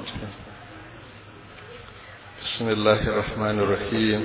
بسم الله الرحمن الرحيم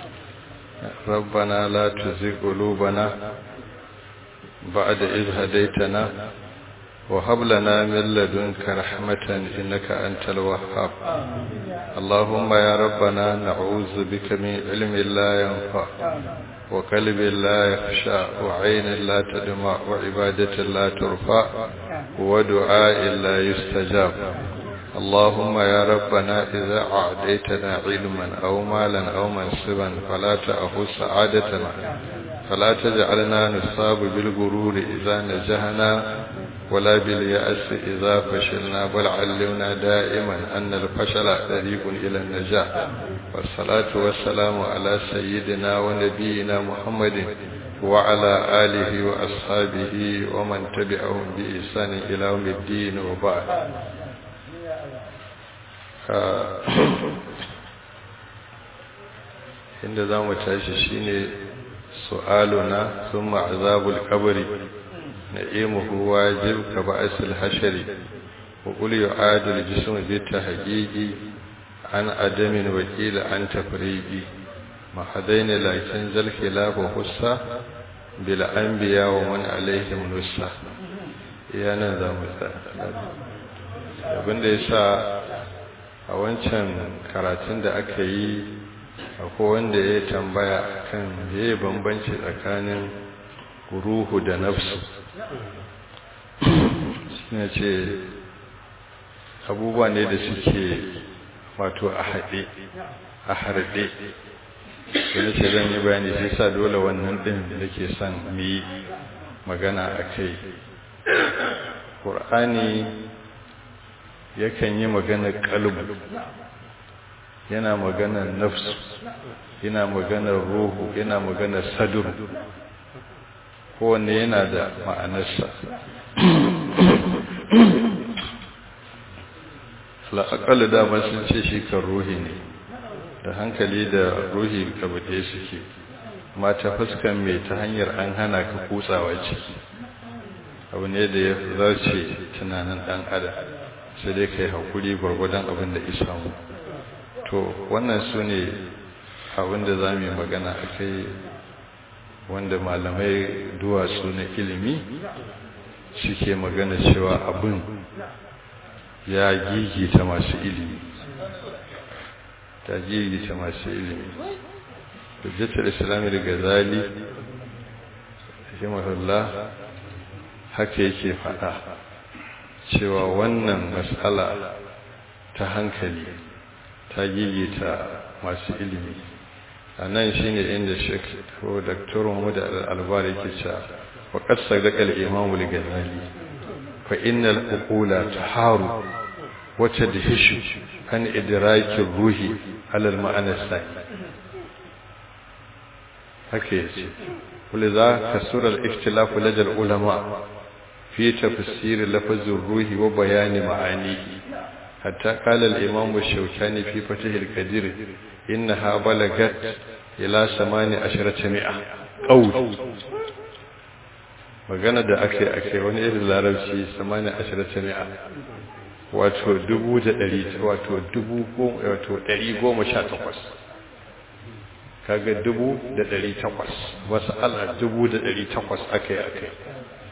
ربنا لا تزغ قلوبنا بعد إذ هديتنا وهب لنا من لدنك رحمة إنك أنت الوهاب اللهم يا ربنا نعوذ بك من علم لا ينفع وقلب لا يخشى وعين لا تدمع وعبادة لا ترفع ودعاء لا يستجاب اللهم يا ربنا إذا أعديتنا علما أو مالا أو منصبا فلا تأخذ سعادتنا فلا تجعلنا نصاب بالغرور إذا نجحنا ولا باليأس إذا فشلنا بل علمنا دائما أن الفشل طريق إلى النجاح والصلاة والسلام على سيدنا ونبينا محمد وعلى آله وأصحابه ومن تبعهم بإحسان إلى يوم الدين وبعد inda za mu tashi shine su'aluna thumma azabul qabri na'imuhu wajib ka ba'sil hashari wa qul yu'adul jism bi tahqiqi an adamin wa qila an tafriqi ma hadaina lakin zal khilaf hussa bil anbiya wa man alaihim nussa yana za mu abinda yasa a wancan karatun da aka yi akwai wanda ya tambaya kan yayi bambanci tsakanin ruhu da nafsu suna ce abubuwa ne da suke wato a haɗe a harɗe wani ce zan yi bayani sai sa dole wannan ɗin da ke son mu yi magana a kai ƙur'ani yakan yi maganar ƙalbu yana maganar nafsu yana maganar ruhu yana maganar sadur kowanne yana da ma'anarsa la'akali dama sun ce shi kan ruhi ne da hankali da ruhi kabade suke mata fuskan mai ta hanyar an hana ka kutsawa ciki abu ne da ya zarce tunanin dan adam sai dai kai hakuri gwargwadon abin da isa mu to wannan su ne abin da za mu yi magana a kai wanda malamai duwatsu na ilimi suke magana cewa abin ya gigita masu ilimi ta gigita masu ilimi hujjatar islami da gazali rahimahullah haka yake faɗa cewa wannan matsala ta hankali ta gigita masu ilimi a nan shi ne inda shek ko daktarun mu da al'albar yake cewa wa ƙasar daƙal imamu da gazali fa innal uqula taharu wata da hishu an idrakin ruhi alal ma'anar sai haka yace ولذا كسر الاختلاف لدى العلماء في تفسير لفظ الروح وبيان معانيه حتى قال الإمام الشوكاني في فتح القدير إنها بلغت إلى ثمان عشرة مئة قول magana da ake ake wani irin larabci samani ashirata mi'a wato dubu da ɗari wato dubu wato ɗari goma sha takwas kaga dubu da ɗari takwas wasu ala dubu da ɗari takwas aka yi aka yi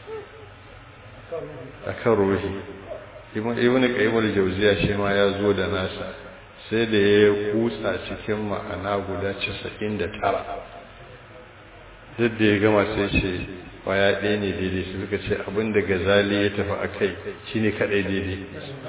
a kan ruhi ibn qayyim jauziya shi ma ya zo da nasa sai da ya kutsa cikin ma'ana guda 99 duk da ya gama sai ce kwaya ɗaya ne daidai su suka ce abin da gazali ya tafi a kai shi ne kaɗai daidai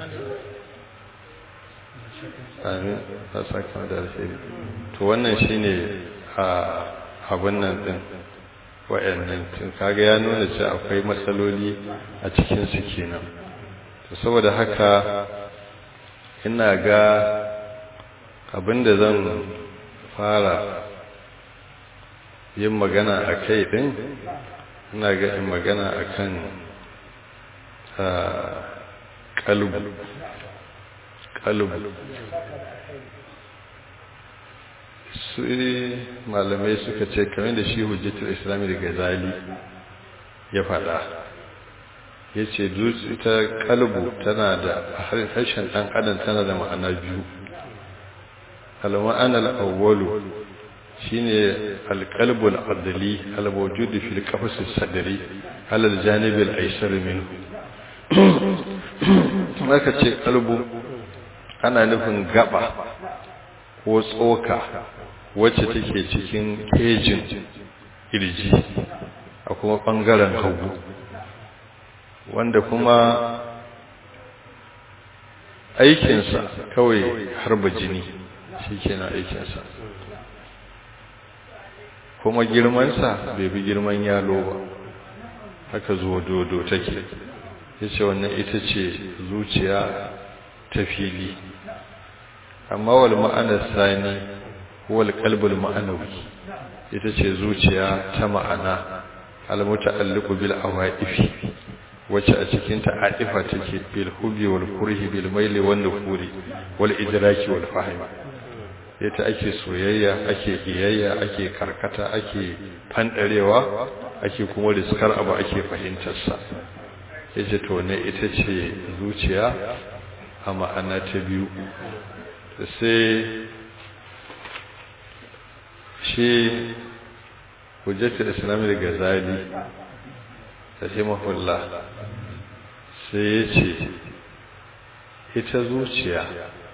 amin ta saka da alheri to wannan shi ne a abin nan ɗin wa'annan tun kaga ya nuna ce akwai matsaloli a cikinsu kenan to saboda haka ina ga abinda zan fara yin magana a kai din ina ga in magana a kan kalbu kalbu su malamai suka ce kamar da shi hujjatul islami da gazali ya faɗa ya ce ita kalbu tana da harshen ɗan adam tana da ma'ana biyu al-ma'anar awwalu shine al-qalbu al-adli al-mawjud fi al-qafs as-sadri ala al-janib al-aysar minhu aka ce kalbu ana nufin gaba ko tsoka wacce take cikin kejin kirji a kuma bangaren hagu wanda kuma aikinsa kawai harba jini shi kenan aikinsa kuma girmansa bai bi girman yalo ba haka zuwa dodo take ya ce wannan ita ce zuciya ta fili amma wal ma'anar sani wal kalbul ma'anawi ita ce zuciya ta ma'ana almuta'alliqu bil awaifi wacce a cikin ta adifa take bil hubi wal kurhi bil maili wan nufuri wal idraki wal fahmi ita ake soyayya ake iyayya ake karkata ake fandarewa ake kuma riskar abu ake fahimtar sa yace to ne ita ce zuciya a ma'ana ta biyu sai shi hujjatul islam da gazali rahimahullah sai ya ce ita zuciya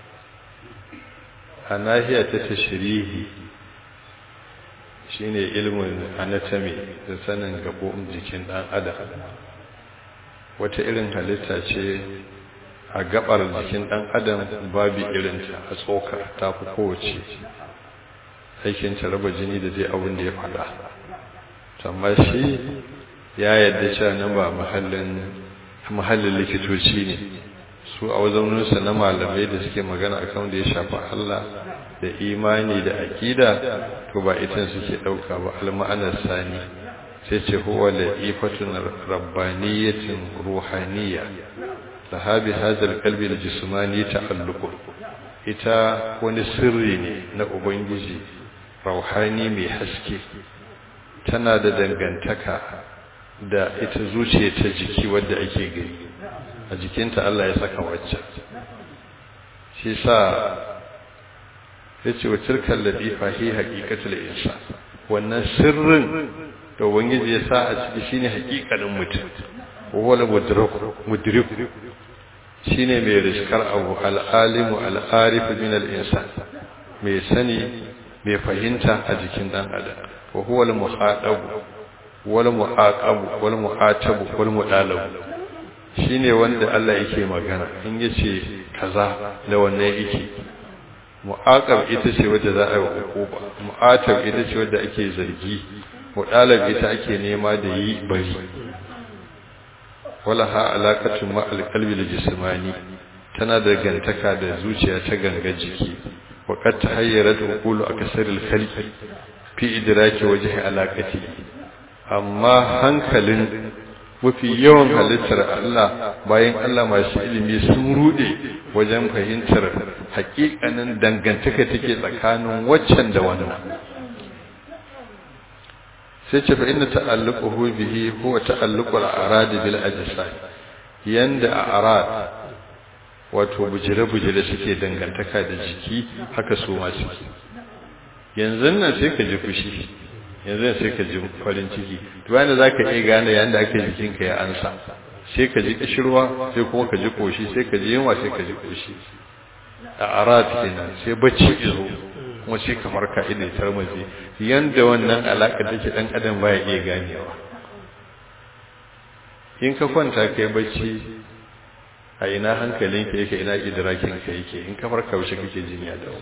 a nahiya ta tashirihi shine ilmin anatomy da sanin gaɓoɓin jikin ɗan adam wata irin halitta ce a gabar jikin ɗan adam babu irinta a tsokar ta fi kowace aikin raba jini da zai abin da ya faɗa amma shi ya yadda cewa nan ba mahallin likitoci ne su a wajenunsa na malamai da suke magana akan da ya shafi Allah da imani da aƙida to ba itan suke ɗauka ba alma'anar sani sai ce huwa la'ifatun rabbaniyatin ruhaniya lahabi hazal kalbi da jismani ta'alluqu ita wani sirri ne na ubangiji rauhani mai haske tana da dangantaka da ita zuciya ta jiki wadda ake gani a jikinta Allah ya saka waccan shi sa ya ce wa cirkar ladifa hi haƙiƙatul insa wannan sirrin da ubangiji ya sa a ciki shine haƙiƙanin mutum wala mudrik shine mai riskar abu al'alimu al'arifu min al'insan mai sani mai fahimta a jikin dan adam wa huwa al-muhadabu wal muaqabu wal mu'atabu wal mudalabu shine wanda Allah yake magana in yace kaza da wannan yake mu'aqab ita ce wadda za a yi hukuma mu'atab ita ce wadda ake zargi mudalab ita ake nema da yi bari wala ha alaqatu ma al-qalbi al-jismani tana da gantaka da zuciya ta ganga jiki wa qad tahayyarat uqulu akasar al-khalqi fi idraki wajhi alaqati amma hankalin mafi yawan halittar Allah bayan Allah masu ilimi sun rude wajen fahimtar hakikanin dangantaka take tsakanin waccan da wannan sai ce fa inna ta'alluquhu bihi huwa ta'alluqul arad bil ajsad yanda arad wato bujire-bujire suke dangantaka da jiki haka su ma suke yanzu nan sai ka ji fushi yanzu sai ka ji farin ciki to bayan da zaka iya gane yayin da ake jikin ka ya ansa sai ka ji kishirwa sai kuma ka ji koshi sai ka ji yunwa sai ka ji koshi a arat kenan sai bacci izo kuma sai ka farka ina tarmazi yanda wannan alaka take dan adam baya iya ganewa in ka kwanta kai bacci a ina hankalinka yake ina idrakin ka yake in ka farka wuce kake jin ya dawo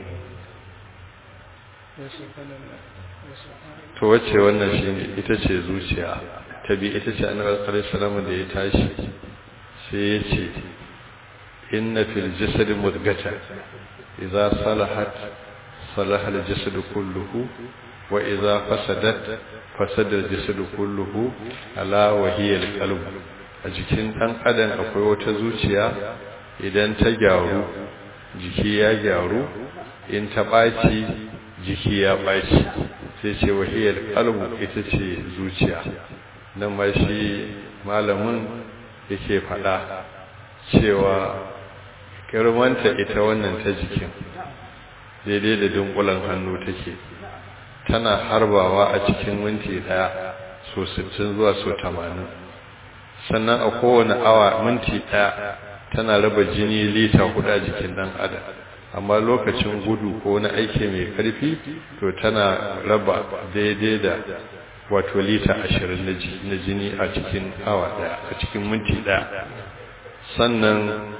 to wacce wannan shine ita ce zuciya ta bi ita ce annabi sallallahu alaihi da ya tashi sai ya ce inna fil jasad mudghata idza salahat salaha al jasad kulluhu wa idza fasadat fasada al jasad kulluhu ala wa hiya al qalb a jikin dan adam akwai wata zuciya idan ta gyaru jiki ya gyaru in ta ɓaci jiki ya ɓaci sai ce wahiyar kalbu ita ce zuciya nan ma shi malamin yake faɗa cewa girmanta ita wannan ta jikin daidai da dunkulan hannu take tana harbawa a cikin minti daya so 60 zuwa so 80 sannan a kowane awa minti daya tana raba jini lita hudu a jikin dan adam amma lokacin gudu ko wani aiki mai karfi to tana raba daidai da wato lita 20 na jini a cikin awa daya a cikin minti daya sannan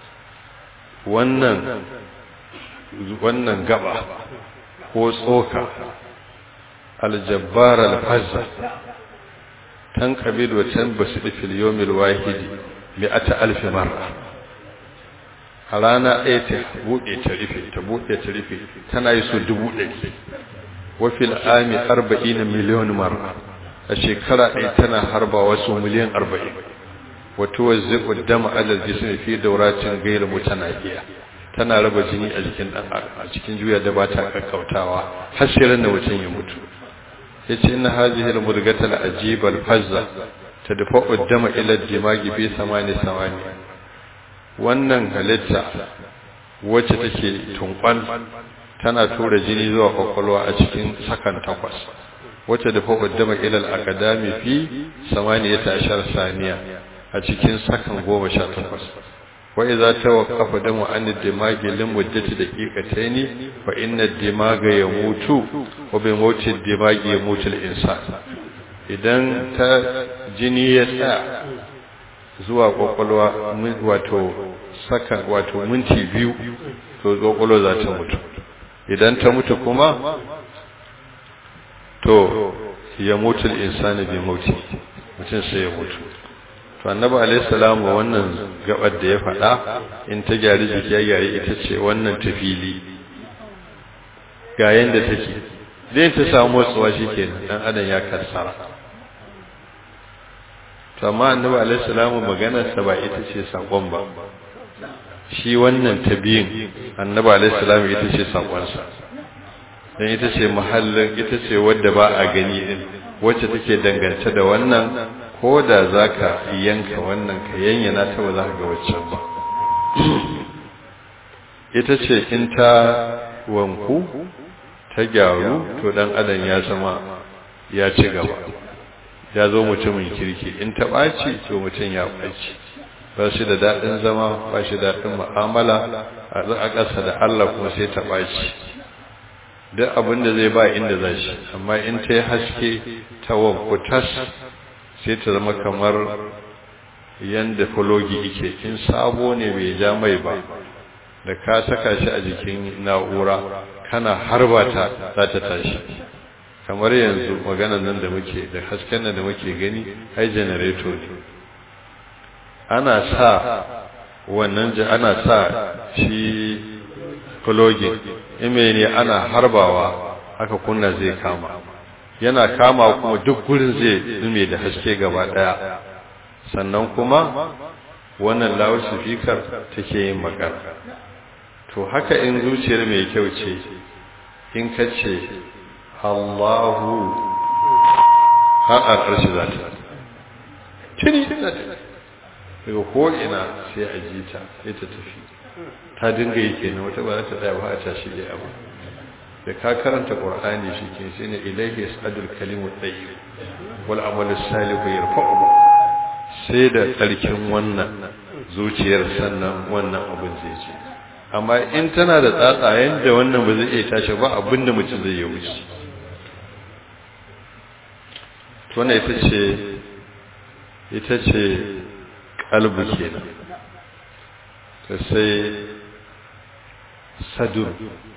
wannan wannan gaba ko tsoka aljabbar alfazza tan qabil wa tan basid fil yawm alwahid mi'ata alf marra a rana ɗaya ta buɗe ta rufe ta buɗe ta rufe tana yi so dubu ɗari wa fil ami arba'in miliyon marra a shekara ɗaya tana harba wasu miliyan arba'in wa tuwazzi'u dama alal jismi fi dawratin ghayr mutanahiya tana raba jini a jikin dan a cikin juya da ba ta kakkautawa har sai ran da mutum ya mutu yace inna hadhihi al-mudghata al-ajiba al-fazza tadfa'u dama ila ad-dimagi bi samani samani wannan halitta wacce take tunkwal tana tura jini zuwa kwakwalwa a cikin sakan takwas wacce da fa'u dama ila al-aqdami fi samaniyata ashar saniya a cikin sakan goma sha takwas wa idza tawaqqafa damu an ad-dimagi lim muddati daqiqatayn fa inna ad-dimaga yamutu wa bi mawti ad-dimagi yamutu al-insan idan ta jini ya tsaya zuwa kwakwalwa wato saka wato minti biyu to kwakwalwa za ta mutu idan ta mutu kuma to ya mutu al-insan bi mawti mutum sai ya mutu to annabi alayhi salamu wannan gabar da ya faɗa in ta gyari jiki ya gyari ita ce wannan tafili ga yanda take zai ta samu motsuwa shikenan dan adam ya kassara to amma annabi alayhi salamu maganar sa ba ita ce sakon ba shi wannan tabiyin annabi alayhi salamu ita ce sakon sa dan ita ce mahallin ita ce wadda ba a gani din wacce take dangance da wannan ko da za ka yanka wannan ka yanyana ta ba za ka ga waccan ba ita ce in ta wanku ta gyaru to dan adam ya zama ya ci gaba ya zo mutumin kirki in ta ɓaci to mutum ya ɓaci ba shi da daɗin zama ba shi daɗin mu'amala a ƙasa da Allah kuma sai ta ɓaci duk abin da zai ba inda za shi amma in ta yi haske ta wanku tas sai ta zama kamar yanda fulogi ike in sabo ne bai ja mai ba da ka saka shi a jikin na'ura kana harba ta za ta tashi kamar yanzu magana nan da muke da hasken nan da muke gani ai janareto ne ana sa wannan ana sa shi fulogin ime ne ana harbawa haka kunna zai kama yana kama kuma duk gurin zai zume da haske gaba daya sannan kuma wannan loudspeaker take yin magana to haka in zuciyar mai kyau ce in ka ce Allahu har a ƙarshe za ta tuni daga ko'ina sai a ji ta sai ta tafi ta dinga yi kenan wata ba za ta tsaya ba a tashi da abu da ka karanta qur'ani shike shine ilayhi yasadul kalimu tayyib wal amalu salihu yarfa'u sai da tsarkin wannan zuciyar sannan wannan abin zai ce amma in tana da tsatsayen da wannan ba zai iya tashi ba abinda mutum zai yi wuce to wannan ita ce ita ce kalbu kenan to sai sadur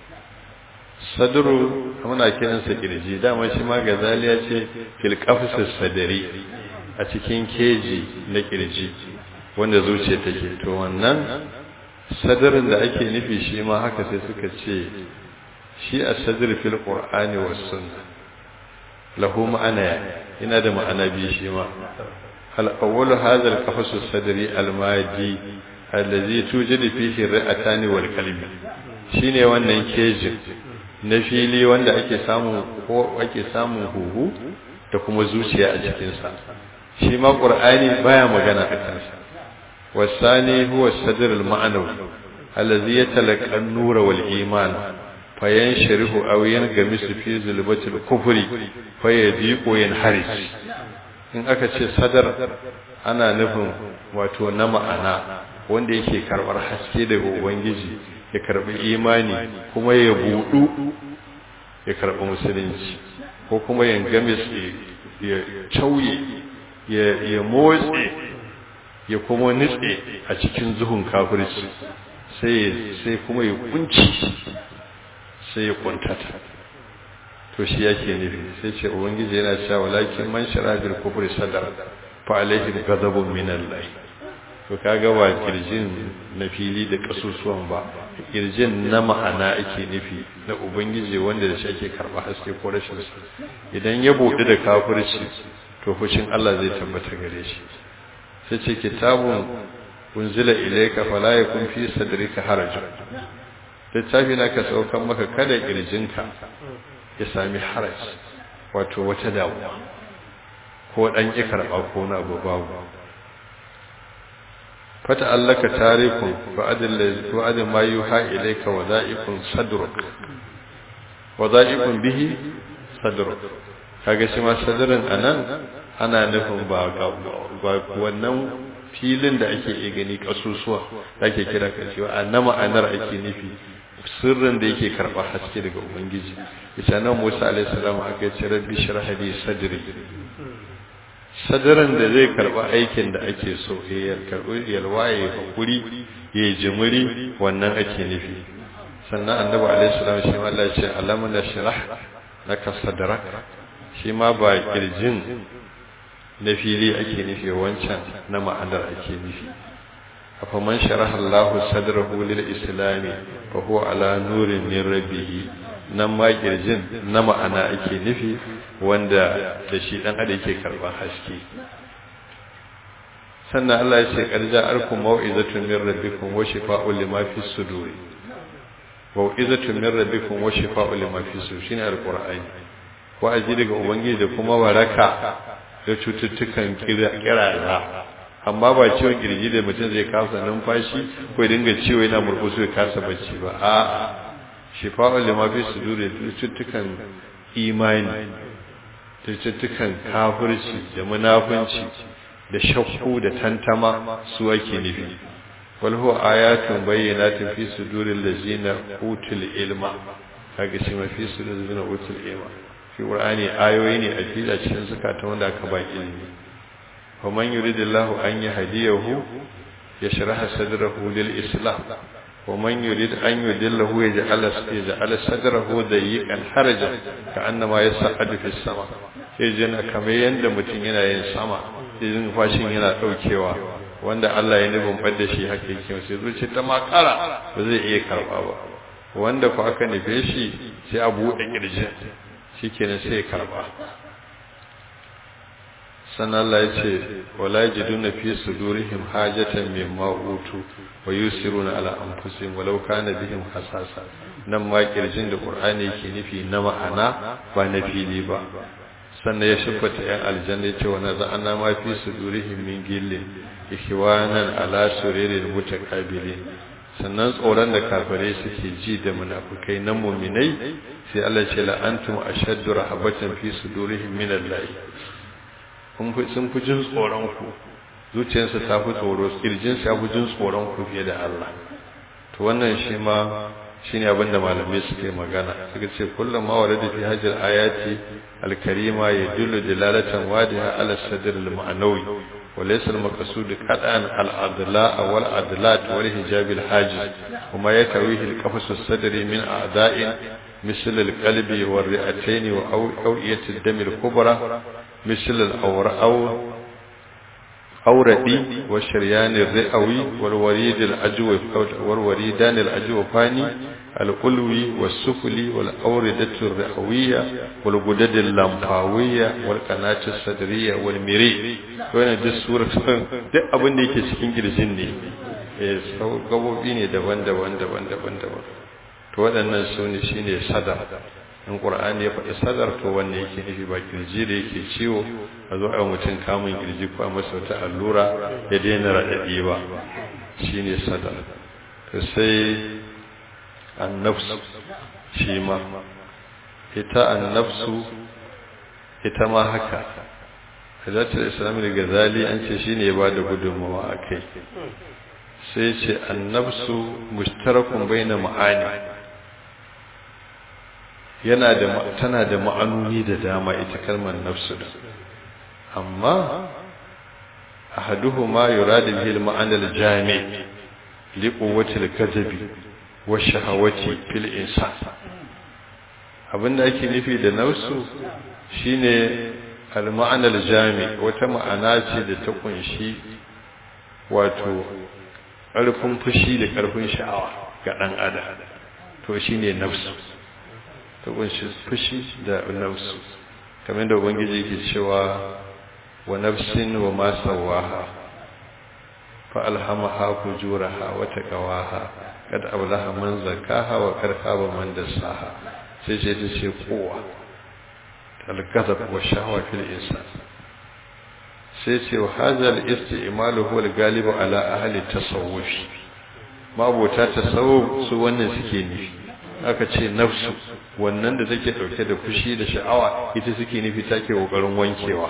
sadru muna kiransa kirji dama shi ma gazali ya ce fil qafsis sadari a cikin keji na kirji wanda zuciya take to wannan sadarin da ake nufi shi ma haka sai suka ce shi a sadr fil qur'ani was sunna lahu ma'ana ina da ma'ana bi shi ma al awwal hadha al qafsis sadri al madi allazi tujidu fihi ra'atani wal qalbi shine wannan kejin na fili wanda ake samu ko ake samun huhu da kuma zuciya a cikinsa shi ma ƙur'ani baya magana a kansa والثاني هو الصدر المعنوي الذي يتلقى النور والإيمان فينشره أو ينغمس في ظلمة الكفر فيضيق وينحرج in aka ce sadar ana nufin wato na ma'ana wanda yake karbar haske daga ubangiji ya karbi imani kuma ya budu ya karbi musulunci ko kuma ya gamis ya cauye ya motse ya kuma nitse a cikin zuhun kafirci sai sai kuma ya kunci sai ya kuntata to shi yake nufi sai ce ubangiji yana cewa walakin man shara bil kufri sadar fa alaihi ghadabun min Allah to kaga ba kirjin na fili da kasusuwan ba kirjin na ma'ana ake nufi na ubangiji wanda da shi ake karba haske ko rashin sa idan ya bude da kafirci to fushin Allah zai tabbata gare shi sai ce kitabun unzila ilayka fala yakun fi sadrika haraj littafi na ka saukan maka kada kirjinka ya sami haraj wato wata damuwa ko dan ki karba ko na abu babu fata allaka tarikun fa'adil fa'adil ma yuha ilayka wada'ikun sadruk wada'ikun bihi sadruk kaga shi ma sadrin anan ana nufin ba wannan filin da ake iya gani kasusuwa da ake kira kashewa a na ma'anar ake nufi sirrin da yake karɓa haske daga ubangiji ita nan musa alaihi salam aka ce rabbi shrah li sadri sadaran da zai karɓa aikin da ake so ya karɓi yalwaye hakuri ya jimiri wannan ake nufi sannan annabi alaihi salam shi ma Allah ya ce alam nashrah laka sadrak shi ma ba kirjin na fili ake nufi wancan na ma'anar ake nufi afa man sharaha Allah sadrahu lil islam fa huwa ala nurin min rabbih nan ma kirjin na ma'ana ake nufi wanda da shi dan adam yake karban haske sannan Allah ya ce qarja arkum mau'izatun min rabbikum wa shifaa'un lima fi sudur mau'izatun min rabbikum wa shifaa'un lima fi sudur shine alqur'ani wa'azi daga ubangiji da kuma waraka da cututtukan kirara amma ba ciwon kirji da mutum zai kasa numfashi ko ya dinga ciwo yana murkusu ya kasa bacci ba a shifa'ul lima fi suduri cututtukan imani da cututtukan kafirci da munafunci da shakku da tantama su ake nufi wal huwa ayatun bayyinatin fi suduril ladzina utul ilma kaga shi ma fi suduril ladzina utul ilma fi qur'ani ayoyi ne a fila cikin zakata wanda aka ba ilimi wa man yuridillahu an yahdiyahu yashrah sadrahu lil islam wa man yurid an yudillahu yaj'al yaj'al sadrahu dayyqan harajan ka'annama yas'adu fis sama sai jina kamar yanda mutum yana yin sama idan fashin yana daukewa wanda Allah ya nufin fadda shi haka yake sai zuciya ta makara ba zai iya karba ba wanda ko aka nufe shi sai a buɗe kirjin shikenan sai karba sannan Allah ya ce wala yajiduna fi sudurihim hajatan mimma utu wa yusiruna ala anfusihim walau kana bihim hasasa nan ma kirjin da Qur'ani yake nufi na ma'ana ba na fili ba sannan ya shifata yan aljanna yace wa naza'ana ma fi sudurihim min gillin ikhwanan ala suririn mutakabilin sannan tsoron da kafirai suke ji da munafukai na muminai sai Allah ce la antum ashaddu rahabatan fi sudurihim min Allah kun fi sun fi jin tsoron ku zuciyarsa ta fi tsoro kirjin sa fi jin tsoron ku fiye da Allah to wannan shi ma shine abin da malamai suke magana suka ce kullum ma warada fi hajjal ayati al-karima yadullu dilalatan wadiha ala sadr al-ma'nawi وليس المقصود قطعا الأضلاء والأضلات والحجاب الحاجز وما يتويه القفص الصدري من أعداء مثل القلب والرئتين وأوئية الدم الكبرى مثل الأورأو أوردي والشريان الرئوي والوريد الأجوف والوريدان الأجوفاني القلوي والسفلي والأوردة الرئوية والغدد اللمفاوية والقناة الصدرية والمري wannan duk surar duk abin da yake cikin girjin ne eh gabobi ne daban-daban daban-daban daban to waɗannan su ne shine sada in qur'ani ya faɗi sadar to wanne yake nufi ba kirji da yake ciwo a zo a mutum kamun kirji ko a masa wata allura ya daina raɗaɗi ba shine sadar to sai annafsu shi ma ita annafsu ita ma haka hajjatar islami da gazali an ce shi ne ba da gudunmawa a kai sai ce annafsu mustarakun bai na ma'ani yana da tana da ma'anoni da dama ita kalmar nafsu da amma ahaduhuma yuradu bihi al-ma'ana al-jami' li quwwati al-kadhibi wa shahawati fil insan abinda ake nufi da nafsu shine al-ma'ana al-jami' wata ma'ana ce da ta kunshi wato ƙarfin fushi da ƙarfin sha'awa ga ɗan adam to shine nafsu ta kunshi fushi da nafsu kamar da ubangiji yake cewa wa nafsin wa ma sawaha fa alhamaha fujuraha wa taqwaha kad ablaha man zakaha wa kad khaba man dassaha sai ce ta ce kowa al-ghadab wa shahwa fil insan sai ce wa hadha al-isti'malu huwa al-galibu ala ahli tasawuf mabota tasawuf su wannan suke nufi aka ce nafsu wannan da take dauke da fushi da sha'awa ita suke nufi take kokarin wankewa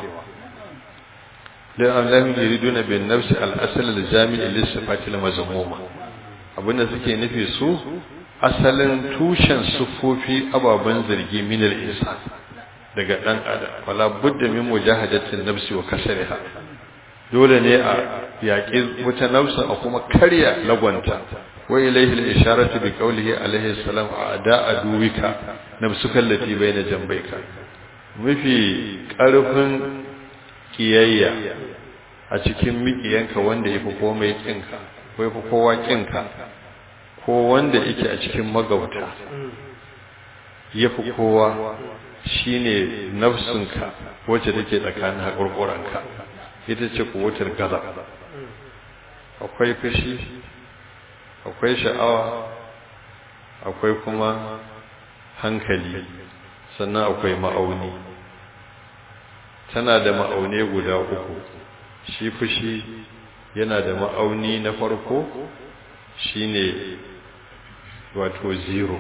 dan Allah yuriduna bin nafsi al-asl al-jami' lis-sifati al-mazmuma abinda suke nufi su asalin tushen sufofi ababan zargi min al-insan daga dan adam wala budda min mujahadatin nafsi wa kasriha dole ne a yaƙi wata nafsa a kuma karya lagwanta وإليه الإشارة بقوله عليه السلام أعداء دوك نفسك التي بين جنبيك mafi ƙarfin ƙiyayya a cikin miƙiyanka wanda ya fi komai ƙinka ko ya fi kowa ƙinka ko wanda yake a cikin magauta ya fi kowa shi ne nafsinka wacce take tsakanin haƙurƙuranka ita ce kuwatar gaza akwai fushi akwai sha'awa akwai kuma hankali sannan akwai ma'auni tana da ma'aune guda uku shi fushi yana da ma'auni na farko shine wato zero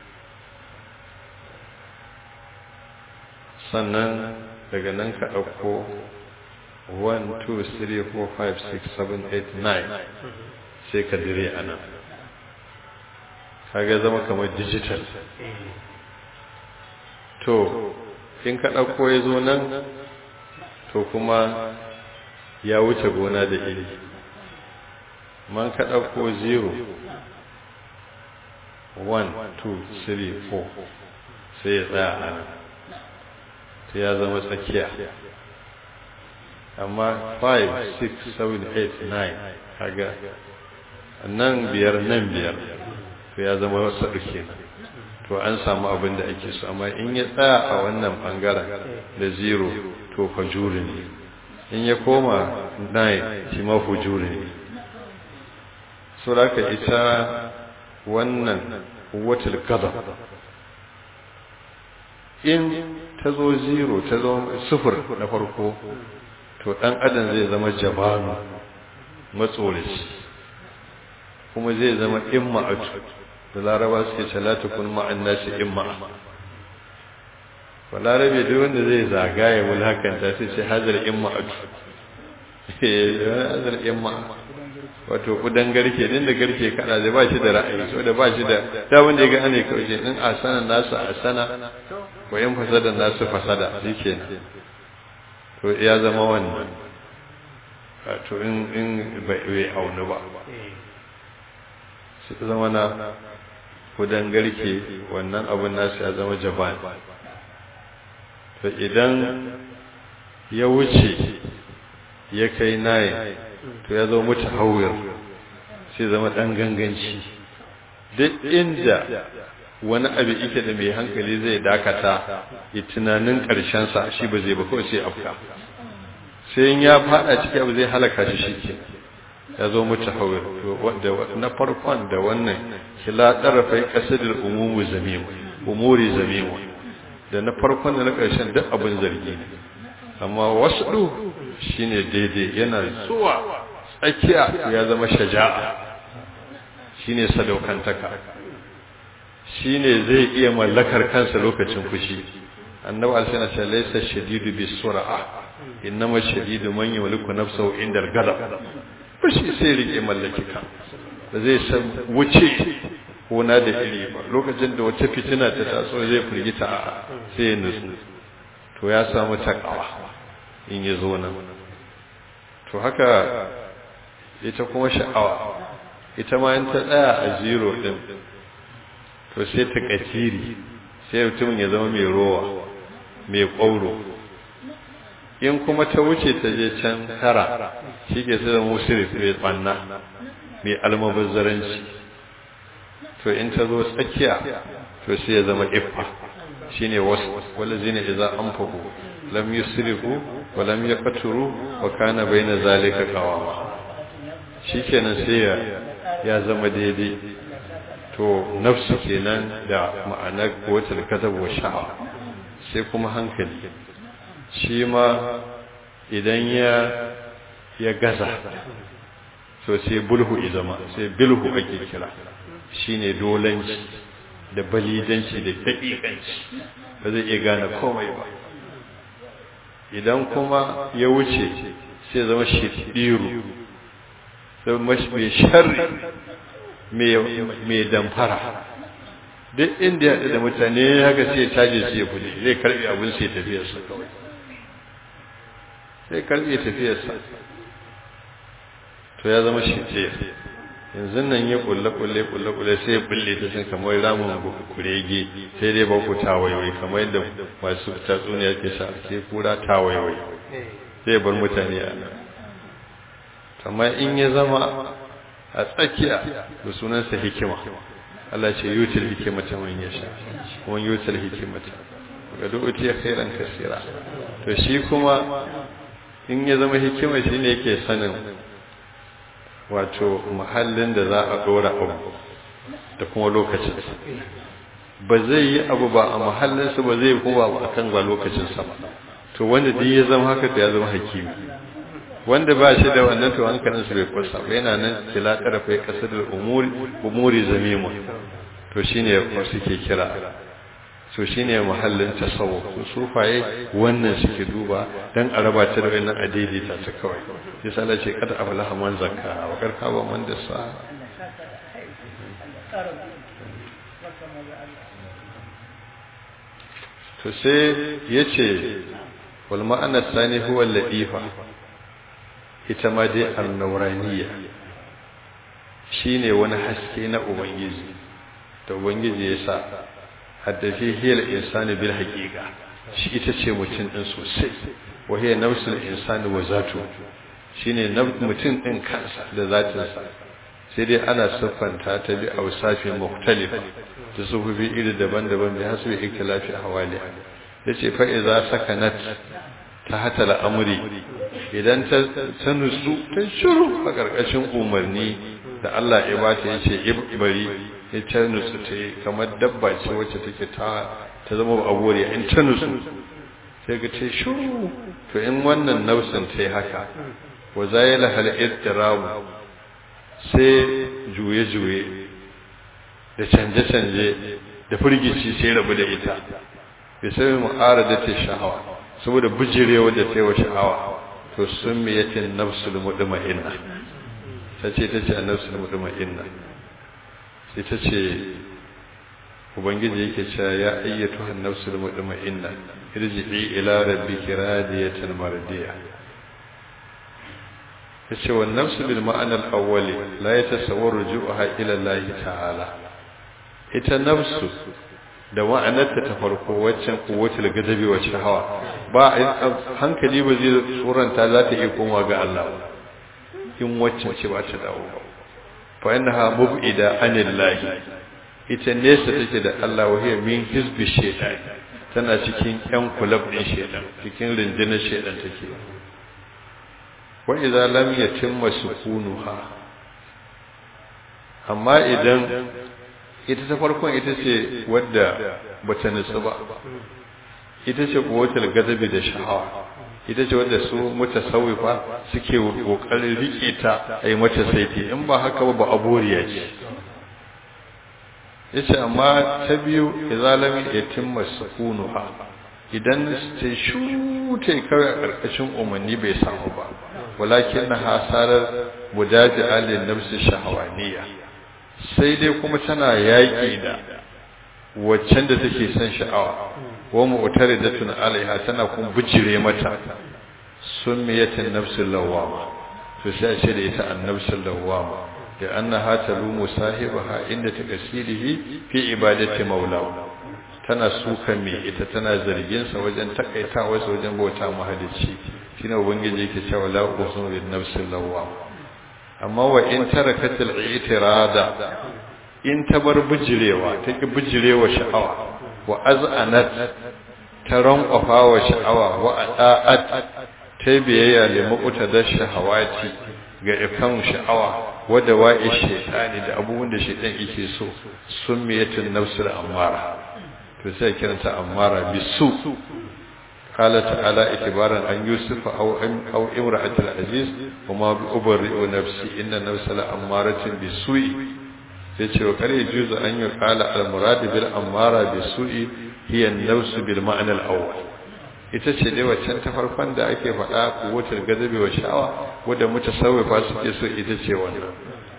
sannan daga nan ka ɗauko 1 2 3 4 5 6 7 8 9 sai ka dire a nan kaga zama kamar digital to in ka ɗauko ya zo nan to kuma ya wuce gona da iri man ka ɗauko 0 1 2 3 4 sai ya tsaya a nan sai ya zama tsakiya amma 5 6 7 8 9 kaga nan biyar nan biyar to ya zama wasu ɗauke to an samu abin da ake so amma in ya tsaya a wannan ɓangaren da zero to fajuri ne in ya koma nine shi ma fujuri ne so da ita wannan watal gada in ta zo zero ta zo sufur na farko to ɗan adam zai zama jabanu matsorici kuma zai zama imma'atu da laraba suke salatu kun ma'an nasi imma'a ba larabe duk wanda zai zagaya wulakanta sai ce hazar imma'atu hazar imma'a wato kudan garke din da garke kada zai ba shi da ra'ayi so da ba shi da da wanda ya ga ane kawai din asana nasu asana wa in fasada nasu fasada shikenan to ya zama wannan to in in bai aunu ba su zama na kudan garke wannan abin nasu ya zama jaban to idan ya wuce ya kai nayin to ya zama mutu hauyar sai zama ɗan ganganci duk inda wani abu ike da mai hankali zai dakata ya tunanin ƙarshensa shi ba zai ba kawai sai afka sai ya fada ciki abu zai halaka shi shi ke ya zo mutu hawar na farkon da wannan kila ɗarafai ƙasadar umumu zamimu umuri zamimu da na farkon da na ƙarshen duk abin zargi ne amma wasu shine daidai yana zuwa tsakiya ya zama shaja'a shine sadaukantaka shine zai iya mallakar kansa lokacin fushi annabi alsana ce laysa shadidu bisur'a innama shadidu man yamliku nafsahu inda al-ghadab fushi sai rike mallaki kan da zai san wuce kona da iri ba lokacin da wata fitina ta taso zai firgita a sai ya nutsu to ya samu takawa in ya zo nan to haka ita kuma sha'awa ita ma in ta tsaya a zero din to sai ta katiri sai mutumin ya zama mai rowa mai ƙwauro in kuma ta wuce ta je can tara shi ke sai da musirif mai tsanna mai almabazzaranci to in ta zo tsakiya to sai ya zama iffa shine wasu walazina idza anfaqu lam yusrifu wa lam yaqturu wa kana baina zalika qawama shikenan sai ya ya zama daidai to nafsu kenan da ma'anar kuwatar kasab wa sha'a sai kuma hankali shi ma idan ya ya gaza to sai bulhu izama sai bilhu ake kira shine dolanci da balidanci da daƙiƙanci ba zai iya gane komai ba idan kuma ya wuce sai zama shiɗiru sai mai sharri mai damfara duk inda ya haɗu da mutane haka sai caje sai ya fude zai karɓi abin sai tafiyarsa kawai sai karɓi tafiyarsa to ya zama shi yanzu nan ya kulle kulle kulle kulle sai ya bulle ta sun kamar ramin kurege sai dai ba ku tawaiwai kamar yadda masu tatsuniya ke sa ke kura tawaiwai sai ya bar mutane a nan amma in ya zama a tsakiya da sunansa hikima Allah ce yutil hikimata man yasha kuma yutil hikimata ga duk ya khairan kasira to shi kuma in ya zama hikima shine yake sanin wato mahallin da za a dora abu da kuma lokacin ba zai yi abu ba a mahallinsa ba zai kuma ba akan ba lokacinsa ba to wanda duk ya zama haka to ya zama hakimi wanda ba shi da wannan to hankalin su bai kusa ba yana nan kila tarafa ya kasar da umuri umuri zamimu to shine wasu ke kira so shine mahallin tasawuf su sufaye wannan suke duba dan a raba ta da wannan adili ta ta kawai sai sala ce kada aflaha man zakka wa karka ba man da sa to sai yace wal ma'ana sani huwa al-latifa ita ma dai annauraniya shine wani haske na ubangiji da ubangiji ya sa haddafi hiyar insani bil haqiqa shi ita ce mutum din sosai wa hiya nafsul insani wa zatu shine mutum din kansa da zatinsa sai dai ana siffanta ta bi awsafin mukhtalifa da sufufi iri daban-daban da hasu ikhtilafi hawali yace fa idza sakanat ta hata al'amuri idan ta nutsu ta shiru a ƙarƙashin umarni da Allah ya ba ta yace ibari ya ta nutsu ta yi kamar dabba ce wacce take ta ta zama abore in ta nutsu sai ga ta shiru to in wannan nausin ta yi haka wa zayala hal ittirabu sai juye-juye da canje-canje da firgici sai rabu da ita bai sai mu'arada ta sha'awa saboda bijirewa da ta yi wa sha'awa to sun miyatin nafsul mutma'inna ta ce ta ce a nafsul mutma'inna sai ta ce ubangiji yake cewa ya ayyatu han nafsul mutma'inna irji'i ila rabbiki radiyatan mardiya yace wa nafsu bil ma'ana al-awwali la yatasawwaru ruju'uha ila Allah ta'ala ita nafsu da ma'anarta ta farko waccan kuwatul gadabi wacce hawa ba hankali ba zai tsoranta za ta iya koma ga Allah in waccan ce ba ta dawo ba fa innaha mub'ida anillahi ita nesa take da Allah wa hiya min hizbi shaytan tana cikin yan kulab din shaytan cikin rundunar shaytan take wa idza lam yatimma sukunuha amma idan ita ta farkon ita ce wadda bata nutsu ba ita ce kuwatul gazabi da sha'awa ita ce wadda su mutasawwifa suke kokarin rike ta ai mata saiti in ba haka ba ba aboriya ce yace amma ta biyu izalam yatimma sukunuha idan ta shu ta kawai a karkashin umarni bai samu ba walakin na hasarar mudaji alin nafsi shahawaniya sai dai kuma tana yaƙi da waccan da take son sha'awa wa mu'taridatun alaiha tana kuma bijire mata summiyatin nafsul lawama to sai ce da ita annabsul lawama da annaha talumu sahibaha inda takasirihi fi ibadati maula tana suka me ita tana zargin sa wajen takaitawa sa wajen bauta mahalicci shine ubangiji yake cewa la uqsimu bin nafsil lawama amma wa in tarakatil i'tirada in ta bar bijirewa ta ki bijirewa sha'awa wa az'anat ta rankwafa wa sha'awa wa ata'at ta biyayya da muqtada shahawati ga ikan sha'awa wa dawa'i shaytani da abubuwan da shaytan yake so summiyatun nafsul ammara to sai kiranta ammara bisu قال تعالى اعتبارا عن يوسف أو أو امرأة العزيز وما أبرئ نفسي إن النفس لأمارة بالسوء yace wa kare juzu an yi kala al-murad bil amara bi su'i hiya an-nafs bil ma'na al-awwal ita ce dai waccan ta farkon da ake faɗa kuwatar gazabi wa sha'awa wanda mutasawwifa suke so ita ce wannan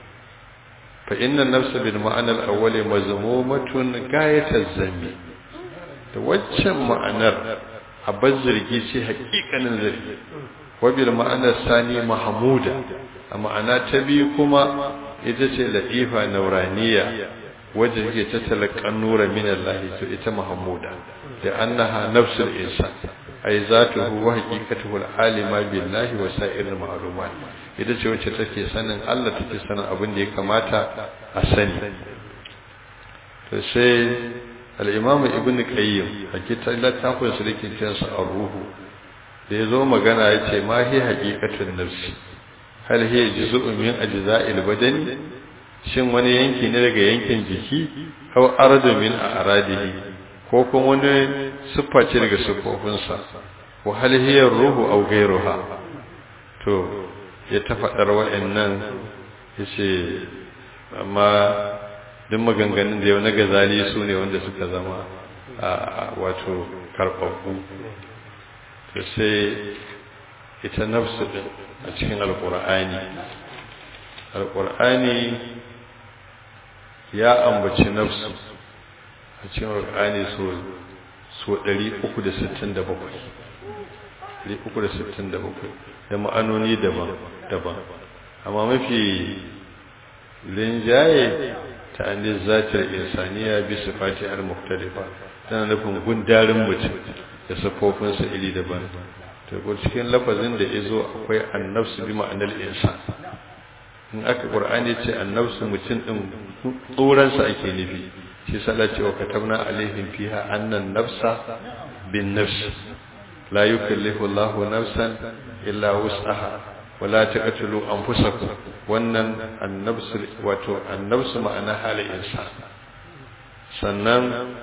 fa inna an-nafs bil ma'na al-awwal mazmumatun gayataz zammi da waccan ma'anar abin zargi ce hakikanin zargi wabil ma'anar sani mahamuda a ma'ana ta biyu kuma ita ce latifa nauraniya wadda take ta talakan nura min Allah to ita mahamuda da annaha nafsul insan ay zatuhu wa haqiqatuhu alima billahi wa sa'iril ma'lumat ita ce wacce take sanin Allah take sanin abin da ya kamata a sani to sai al'imamu ibn qayyim a kitan littafin su dake cinsa a ruhu da ya zo magana ya ce ma hi haƙiƙatun nafsi hal hi juz'un min ajza'il badani shin wani yanki ne daga yankin jiki aw aradu min aradihi ko kuma wani siffa ce daga siffofinsa wa hal hiya ruhu aw ghayruha to ya ta faɗar wa'annan yace amma duk maganganun da yau na gazali su ne wanda suka zama a wato karɓaɓɓu to sai ita nafsu ɗin a cikin alƙur'ani alƙur'ani ya ambaci nafsu a cikin alƙur'ani so 367 367 da ma'anoni daban-daban amma mafi linjaye ta'anin zatar insaniya bi sifati al-mukhtalifa tana nufin gundarin mutum da sifofinsa iri daban to ko cikin lafazin da yazo akwai annafsu bi ma'anar insan in aka qur'ani ce annafsu mutum din tsoran sa ake nufi shi sala ce wa katabna alaihim fiha annan nafsa bin nafs la yukallifu Allahu nafsan illa wus'aha wala taqtulu anfusakum wannan annabsu wato annabsu ma'ana halin insan sannan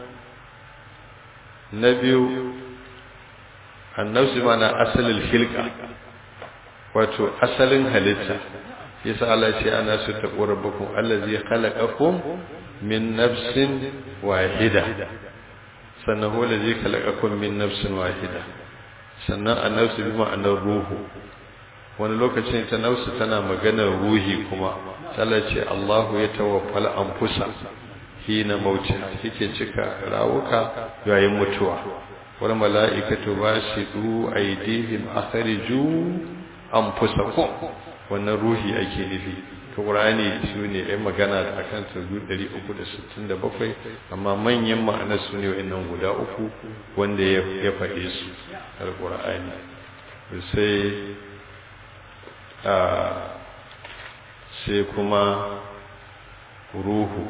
na biyu annabsu ma'ana asalin hilka wato asalin halitta yasa Allah ce ana su taqu rabbakum allazi khalaqakum min nafsin wahida sannan huwa allazi khalaqakum min nafsin wahida sannan annabsu bi ma'anar ruhu wani lokacin ta nausu tana maganar ruhi kuma tana ce Allahu ya tawaffal anfusa hina mautiha yake cika rawuka yayin mutuwa wal mala'ikatu basidu aydihim akhriju anfusakum wannan ruhi ake nufi to qur'ani shine ai magana akan su 367 amma manyan ma'anar su ne wayannan guda uku wanda ya faɗe su alqur'ani sai sai kuma ruhu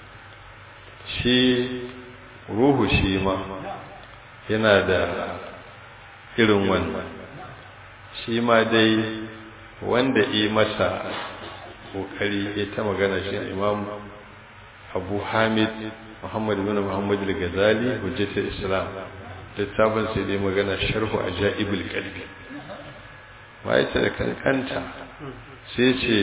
shi ruhu shi ma yana da irin wannan shi ma dai wanda yi masa kokari ya ta magana shi imam abu hamid muhammad bin muhammad al-ghazali hujjatul islam littafin sai dai magana sharhu ajaibul qalbi wai ta da kankanta sai ce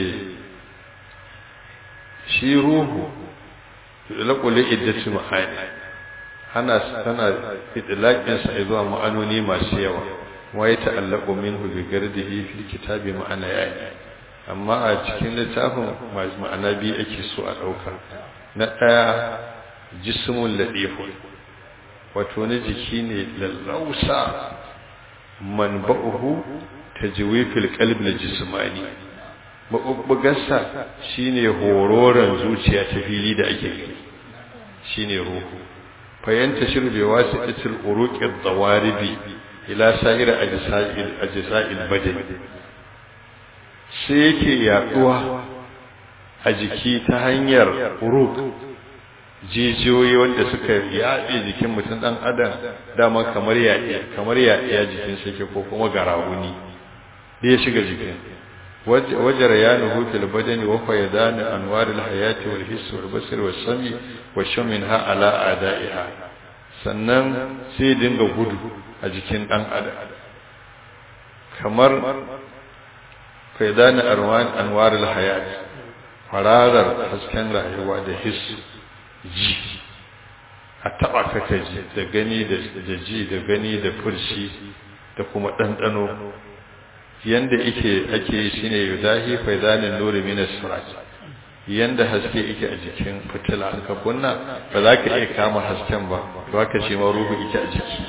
shi ruhu laƙuli iddatu ma'ani ana tana idlaqin sa zuwa ma'anoni masu yawa wa ya ta'allaqu minhu bi gardihi fil kitabi ma'ana yayi amma a cikin littafin ma'ana biyu ake so a dauka na daya jismul ladifu wato ne jiki ne lallausa manba'uhu tajwifil qalbi na jismani mabubbugarsa shine hororan zuciya ta fili da ake gani shine ruhu fayanta shirbe wasu itil uruqid dawaribi ila sa'ir ajsa'il ajsa'il badan sai yake yaduwa a jiki ta hanyar uruq jijiyoyi wanda suka yaɗe jikin mutum ɗan adam dama kamar yaɗe kamar yaɗe jikin sa ke ko kuma garawuni da ya shiga jikin wajar ya nuhu fil badani wa fayadan anwar al hayati wal hiss wal basar wal sami wa shamin ha ala adaiha sannan sai dinga gudu a jikin ɗan adam kamar fayadan anwar al hayati fararar hasken rayuwa da hiss ji a taba kaka ji da gani da ji da gani da furshi da kuma ɗanɗano yanda ake ake yi shine yudahi faidanin nuri min as-surat yanda haske yake a jikin fitila ka kunna ba za ka iya kama hasken ba to haka shi ma ruhu yake a jiki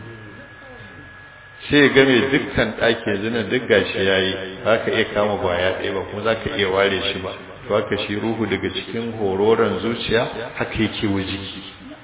sai game dukkan ɗaki yanzu nan duk gashi yayi ba ka iya kama baya ɗaya ba kuma za ka iya ware shi ba to haka shi ruhu daga cikin hororon zuciya haka yake wa jiki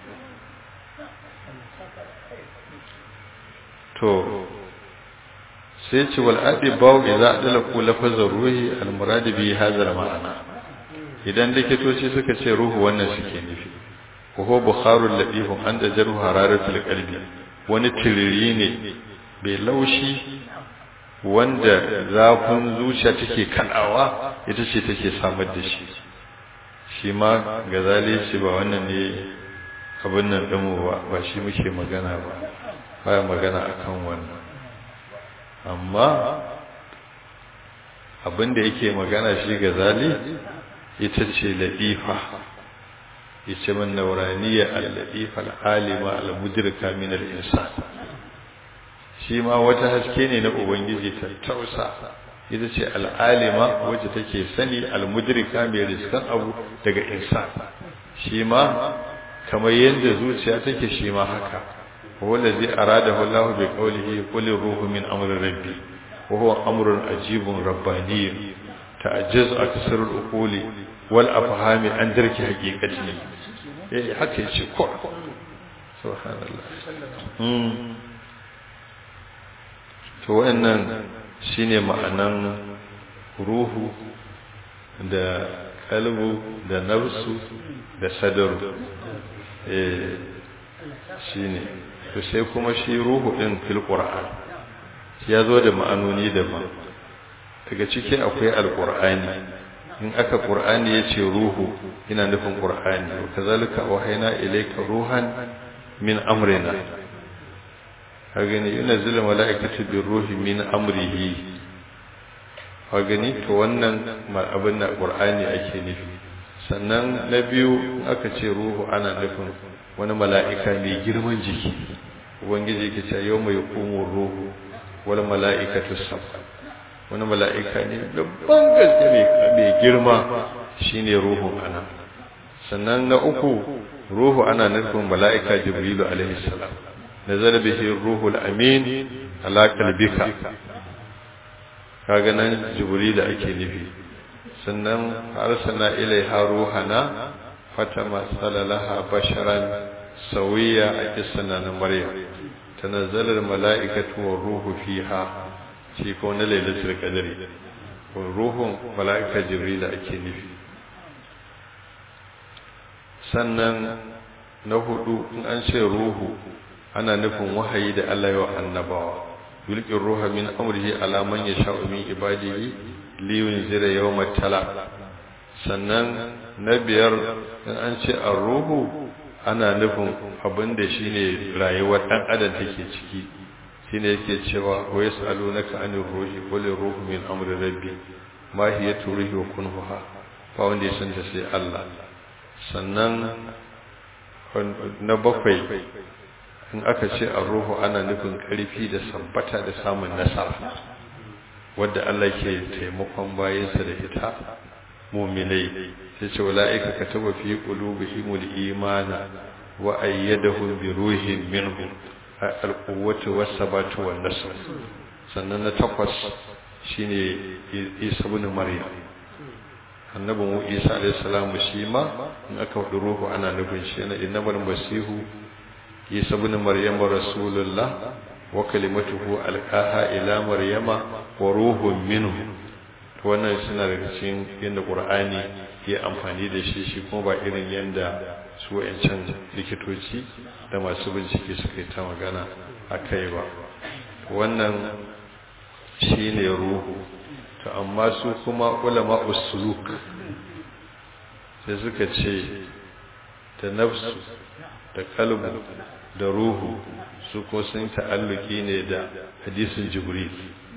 to sai ce wal adi bawo idza adlaku lafazar ruhi al murad bi hadha ma'ana idan likitoci suka ce ruhu wannan suke nufi ko ho bukharul latif an da jaru hararatul qalbi wani tiriri ne bai laushi wanda zafin zuciya take kadawa ita ce take samar da shi shi ma gazali ce ba wannan ne abin nan ɗinmu ba ba shi muke magana ba baya magana akan wannan amma abin da yake magana shi gazali ita ce ladifa ita man nauraniya al-ladifa al-alima al-mudrika min al-insan shi ma wata haske ne na ubangiji ta tausa ita ce al'alima wacce take sani al-mudrika mai riskan abu daga insan shi ma kamar yadda zuciya take shi ma haka wanda zai arada Allah bi qawlihi qul ruhu min amri rabbi wa huwa amrun ajibun rabbani ta'ajjaz aksar al-uquli wal afhami an darki haqiqati eh haka yace ko subhanallah to wannan shine ma'anan ruhu da kalbu da nafsu da sadaru eh shine to sai kuma shi ruhu din fil qur'an ya zo da ma'anoni daban daga ciki akwai alqur'ani in aka qur'ani yace ruhu ina nufin qur'ani wa kazalika wahayna ilayka ruhan min amrina hagani yunazzilu mala'ikatu birruhi min amrihi hagani to wannan abin na qur'ani ake nufi sannan na biyu aka ce ruhu ana nufin wani mala'ika mai girman jiki ubangiji yake cewa yawma yaqumu ruhu wal mala'ikatu safa wani mala'ika ne babban gaske mai girma shine ruhu ana sannan na uku ruhu ana nufin mala'ika jibrilu alaihi salam nazar bihi ruhul amin ala qalbika kaga nan jibril ake nufi sannan arsalna ilaiha ruhana fatama salalaha basharan sawiya a kissana na maryam tanazzalal mala'ikatu war ruhu fiha shi ko na lailatul qadri ko ruhun mala'ika jibril ake nufi sannan na hudu in an ce ruhu ana nufin wahayi da Allah ya annabawa yulqir ruha min amrihi ala man yasha'u min ibadihi li yunzira yawmat tala sannan na biyar in an ce ar-ruhu ana nufin abin da shine rayuwar dan adam take ciki shine yake cewa wa yasalunaka anir ruhi qul ruhu min amri rabbi ma hiya ruhi wa kunhuha ba wanda ya san ta sai Allah sannan na bakwai in aka ce a ruhu ana nufin karfi da sabbata da samun nasara wadda Allah ke taimakon bayansa da ita muminai sai ce wala'ika kataba fi qulubihimul imana wa ayyadahum bi ruhin minhu al-quwwatu was-sabatu wan-nasr sannan na takwas shine Isa ibn Maryam annabi mu Isa alayhi salamu shi ma in aka wadi ruhu ana nufin shi ne innamal masihu Isa ibn Maryam rasulullah wa kalimatuhu alqaha ila maryama wa ruhun minhu wannan suna daga cikin yadda qur'ani ya amfani da shi shi kuma ba irin yadda su wayancan likitoci da masu bincike suka yi ta magana a kai ba wannan shine ruhu to amma su kuma ulama usuluk sai suka ce da nafsu da kalbu da ruhu su ko sun ta'alluki ne da hadisin jibril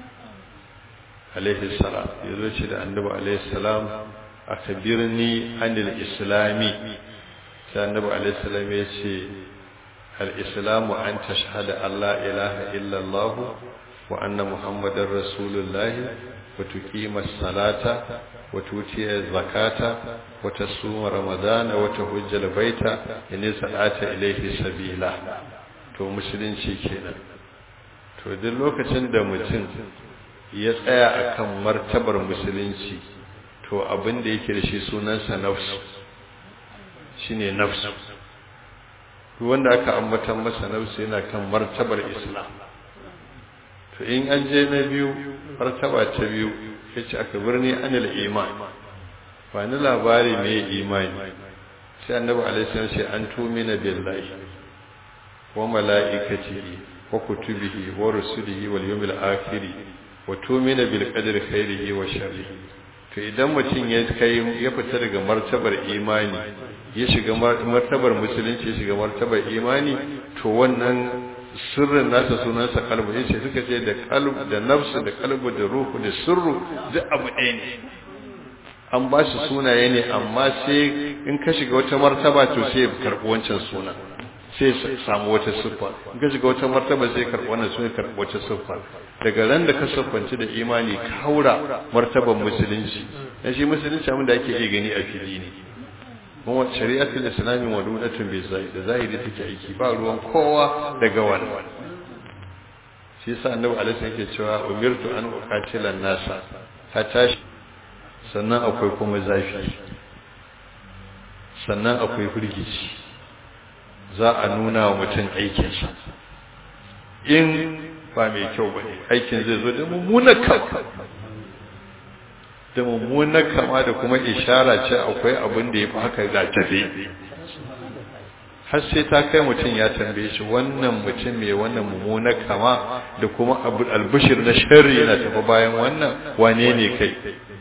alaihi salam ya zo ce da annabi alaihi salam a kabirni anil islami sai annabi alaihi salam ya ce al-islamu an tashhada Allah ilaha illallah wa anna muhammadar rasulullah wa tuqima salata wa tutiya zakata wa tasuma ramadana wa tahujja baita in sa'ata ilaihi sabila to musulunci kenan to duk lokacin da mutum ya tsaya akan martabar musulunci to abin da yake da shi sunansa nafsu shine nafsu duk wanda aka ambatan masa nafsu yana kan martabar islam to in an je na biyu martaba ta biyu yace aka birni anil iman ba ni labari me imani sai annabi alaihi salam sai an tumina billahi wa malaikatihi wa kutubihi wa rusulihi wal yawmil akhir wa tumina bil qadri khairihi wa sharrihi to idan mutum ya kai ya fita daga martabar imani ya shiga martabar musulunci ya shiga martabar imani to wannan sirrin nasa sunansa kalbu yace suka ce da kalbu da nafsu da kalbu da ruhu da sirru duk abu ɗaya ne an ba shi sunaye ne amma sai in ka shiga wata martaba to sai karɓi wancan suna sai samu wata siffa in ka shiga wata martaba sai karɓi wannan suna karɓi wata siffa daga ran da ka siffanci da imani ka haura martaban musulunci dan shi musulunci abin da ake iya gani a fili ne kuma shari'atul islami wadudatun bi zahiri da zahiri take aiki ba ruwan kowa daga wannan shi yasa annabi alaihi yake cewa umirtu an uqatila nasa hatta sannan akwai kuma zafi sannan akwai firgici za a nuna wa mutum aikinsa in ba mai kyau ba ne aikin zai zo da mummunar kama da mummunar kama da kuma ishara ce akwai abin da ya fi haka ga tafe har sai ta kai mutum ya tambaye shi wannan mutum mai wannan mummunar kama da kuma albishir na sharri yana tafi bayan wannan wane ne kai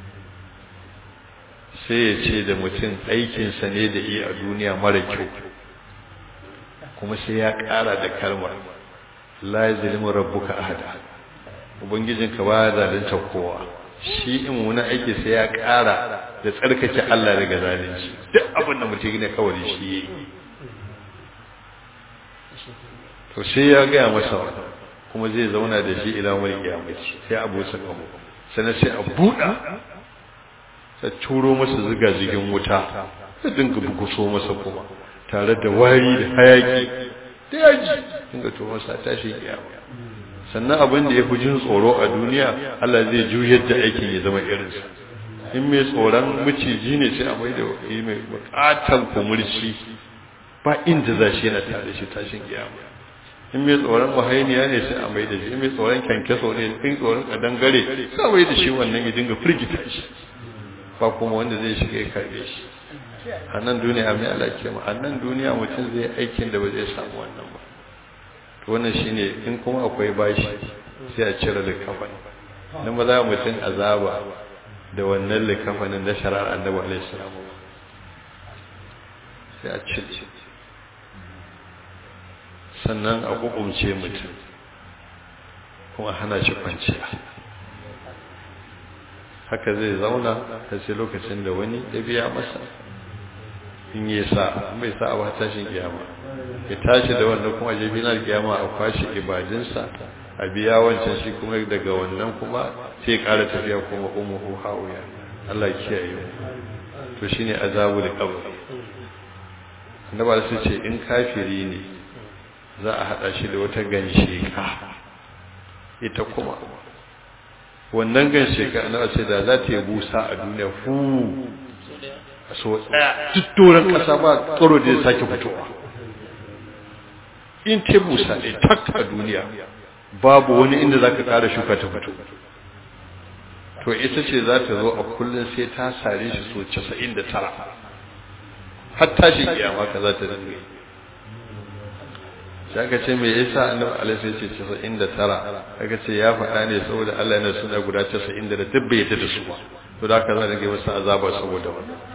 sai ya ce da mutum aikinsa ne da iya a duniya mara kyau kuma sai ya ƙara da kalmar la yazlimu rabbuka ahada ubangijinka ba zalunta kowa shi in wani aiki sai ya ƙara da tsarkake Allah daga zalunci duk abin da mutum ne kawai shi yayi to sai ya ga masa kuma zai zauna da shi ila wani kiyamaci sai abu sa kawo sannan sai a buɗa sai turo masa ziga zigin wuta sai dinga buguso masa kuma tare da wari da hayaki da yaji dinga to masa tashi kiyama sannan abin da ya fi jin tsoro a duniya Allah zai juyar da aikin ya zama irinsa in mai tsoron maciji ne sai a mai da mai bukatan kumurci ba inda za shi yana tare shi tashin kiyama in mai tsoron mahainiya ne sai a mai da shi in mai tsoron kyankyaso ne in tsoron kadangare sai a mai da shi wannan ya dinga firgita shi ba kuma wanda zai shiga ya karbe shi a nan duniya mai alaƙi ma a nan duniya mutum zai aikin da ba zai samu wannan ba to wannan shine in kuma akwai bashi sai a cire likafani dan ba za mutum azaba da wannan likafanin na shari'ar annabi alaihi salam sai a cire sannan a ƙuƙumce mutum kuma hana shi kwanciya haka zai zauna har sai lokacin da wani ya biya masa in yi sa bai sa ba tashin kiyama ya tashi da wannan kuma je binar kiyama a kwashe ibadinsa a biya wancan shi kuma daga wannan kuma sai ƙara tafiya kuma umuhu hawiya Allah ya kiyaye mu to shine azabul qabr annaba sai ce in kafiri ne za a hada shi da wata gansheka ita kuma wannan gansheka annaba sai da za ta yi busa a duniya fu so tsaya duk doron kasa ba tsoro da ya sake fitowa in ta busa ne tak a duniya babu wani inda za ka kara shuka ta fito to ita ce za ta zo a kullum sai ta sare shi so 99 har tashi kiyama ka za ta dinga sai aka ce me yasa annabi alaihi ya ce 99 aka ce ya faɗa ne saboda Allah yana suna guda 90 da duk bai yadda da su ba to da haka za ta ga masa azaba saboda wannan